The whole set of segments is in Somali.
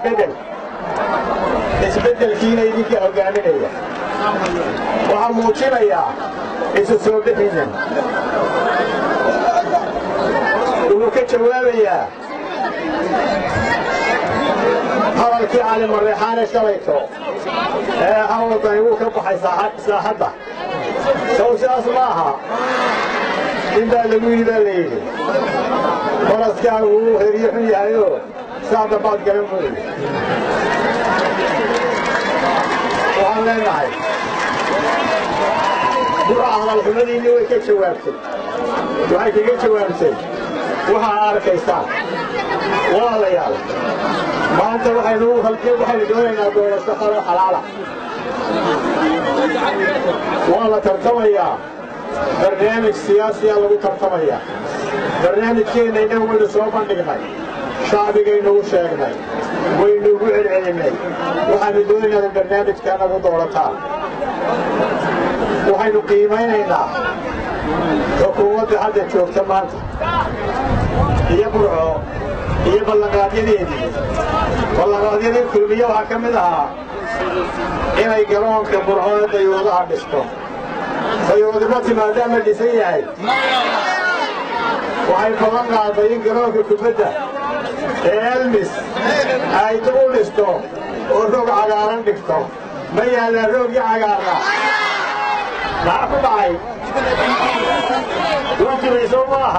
isbeddel isbeddelkiina idinka hoggaaminaya waxaa muujinayaa isu soo bixinan wuxuu ka jawaabayaa hadalkii cali mareexaane shalayto ee hawadani wuu ka baxay saaxadda sow sidaas ma aha in baa lagu yidhi baa la yidhi faraskaagu wuu heriyo xun yahayoo saa dambaad garan mooye waxaan leenahay duca hadalxumadiinni way ka jawaabtay waxay kaga jawaabtay waxaa arkaysaan walaalayaal maanta waxaynu waxaynu doonaynaa doorasho qaro xalaala waa la tartamayaa barnaamij siyaasiyaa lagu tartamayaa barnaamijkeenna innagu waynu soo bandhignay shacbigaynugu sheegnay waynu ugu celcelinnay waxaanu doonaynaa barnaamijka nagu doorataan waxaynu qiimaynaynaa xukuumadda hadda joogta maanta iyo burco iyo ballanqaadyadeedii ballanqaadyadii kulmiye waxaa ka mid ahaa inay garoonka burco ee dayuudaha dhisto dayuudimo timaadaama dhisan yahay waxay ballan qaaday in garoonka kubadda ee elmis ay dib u dhisto oo roog cagaaran dhigto ma yaallaan roogii cagaarna maxaa ku dhacay wajibayso ma aha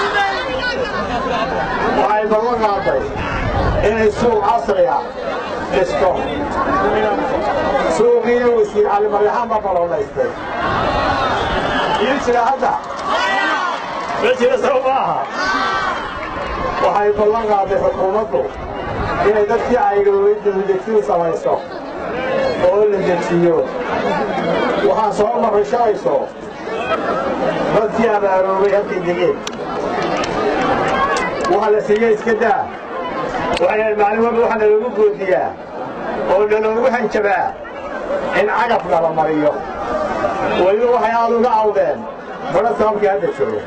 waxay ballan qaaday inay suuq casriya dhisto suuqiina wasiir cali maryaxaan baa baloonaystay iyo jira hadda ma jira soo ma aha waxay ballan qaaday xukuumaddu inay dadkii caygoobay duldejiyu samayso oo la dejiyo waxaan soo marray shalayso dadkii abaaroobay halkay degeen waxa la siiye iska daa waxay maalin walba waxaa naloogu goodiyaa oo naloogu hanjabaa in cagaf nala mariyo weliba waxay aad uga cawdeen badha sababkii hadda joogo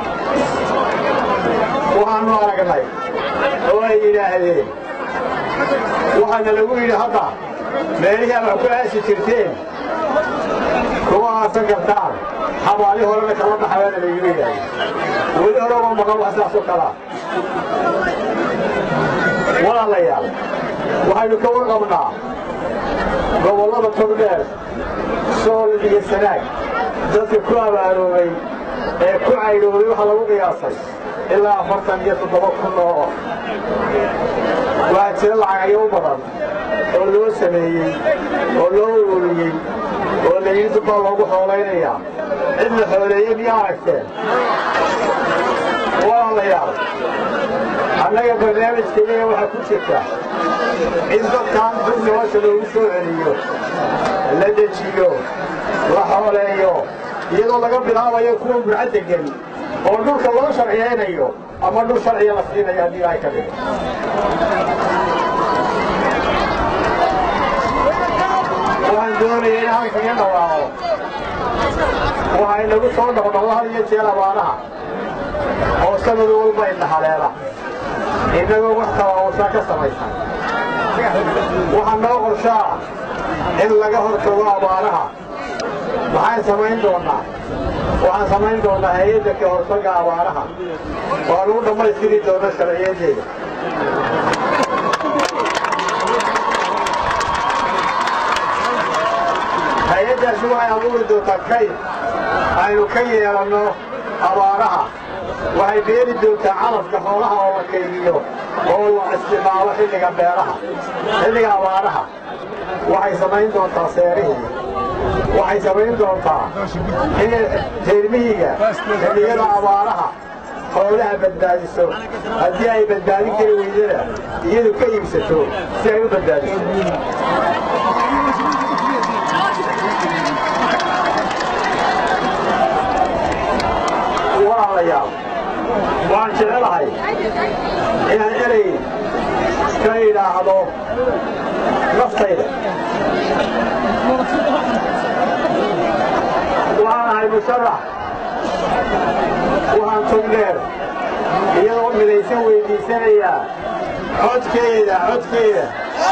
waxaannu aragnay oo ay yidhaahdeen waxaana lagu yidhi hadda meelihii aad wax ku aasi jirteen kuma aasan kartaan xabaali horena kama baxayaana laygu yidhaahde weli horeba maqan wax saas oo kalaa walaalayaal waxaynu ka warqabnaa gobollada togdheer sool iyo sanaag dadka ku abaaroobay ee ku caydhoobay waxaa lagu qiyaasay ilaa afartan iyo toddoba kun oo oh waa jira lacagyo u badan oo loo sameeyey oo loo ururiyey oo layidhi dad baa loogu xoolaynayaa cid la xooleeye miyaa aragteen walaalayaal annaga barnaamijka iyaga waxaa ku jirta in dadkan dul nolosha loogu soo celiyo la dejiyo la xooleeyo iyadoo laga bilaabayo kuwa burca degan oo dhulka loo sharciyaynayo ama dhul sharciya la siinayo haddii ay ka dhigo waxaan doonaya in halkaga dhawaaqo waxay nagu soo noqnoqdo had iyo jeer abaanaha oo sanad walba indha haleela innagoo wax tabaawusaa ka samaysan waxaa noo qorshaa in laga hortago abaanaha maxaan samayn doonnaa waxaan samayn doonnaa hay-adda ka hortagga abaanaha waa lagu dhammaystiri doona sharciyadeeda hay-addaasi waxay abuuri doontaa kayd aynu ka yeelanno abaaraha waxay beeri doontaa calafka xoolaha oo la kaydiyo oo la isticmaalo xilliga beeraha xilliga abaaraha waxay samayn doontaa seerihii waxay samayn doontaa inay reermihiga xilliyada abaaraha xoolaha badbaadiso haddii ay badbaadin kari weydana iyadu ka iibsato si ay u badbaadiso walaalayaal waan jecelahay inaan erey ka idhaahdo naftayda waxaan ahay musharax waxaan togdheer iyadoo midaysan weyddiisanayaa codkeeda codkeeda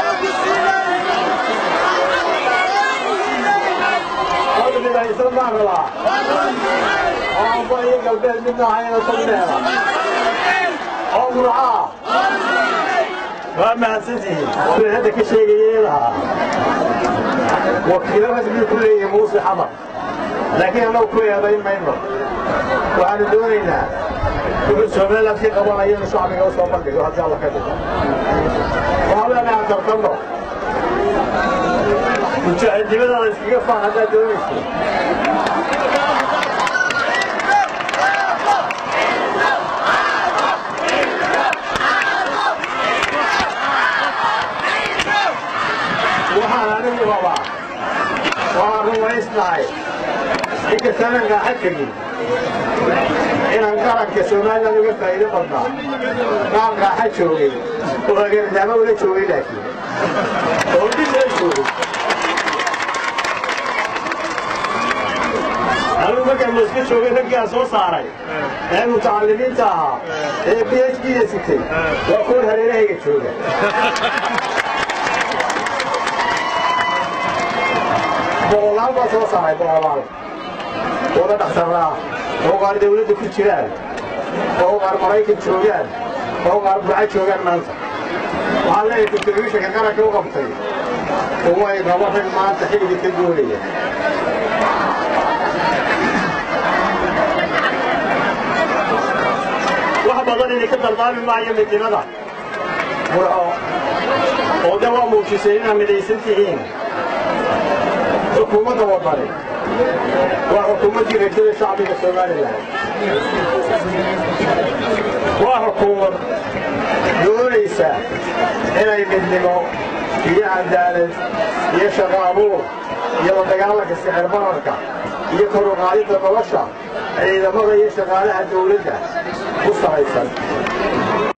cod midaysan baan rabaa oo amba iyo galbeed midna ahayna tagneeda oo murcaa waa mahadsantihiin wuxuu hadda ka sheegayay lahaa wakiilo rasmi ku leeyahay muuse xamar laakiin annagu ku eedayn mayno waxaanu doonaynaa wuxuu somaliland ka qabanayo inuu shacbiga u soo bandhigo haddii alla ka dhigo waxaa leenahay tartanno mujaahidnimadaada iskaga faan haddaad doonayso waxaan anigu rabaa waan rumaysnahay inkastaanan raaxa tegin inaan qaranka somaliland uga faa'iido badnaa qaan raaxa joogay oo hagardaamo ula joogay laakiin oo dhib la joogay anigu markaan mooska joogay raggaan soo saaray ee mutacallimiinta ahaa ee b h d da sitay waa kuwan hareerahayga jooga boqolaal baa soo saaray boqolaal wada dhakhtarraa oo qaar dawladda ku jiraan oo qaar maraykan joogaan oo qaar burca joogaan maanta waxaan leeyahay kontributionka qaranka u qabtay umay rabo rag maanta xilliga ka doonaya wax badan idinka dardaami maayo midnimada murco oo de waa muujisay inaad midaysan tihiin xukuumadda wadani waa xukuumaddii rajada shacbiga somalilan waa xukuumad doonaysa inay midnimo iyo cadaalad iyo shaqo abuur iyo la dagaalanka sicir bararka iyo kor u qaadidda nolosha ciidamada iyo shaqaalaha dawladda ku salaysan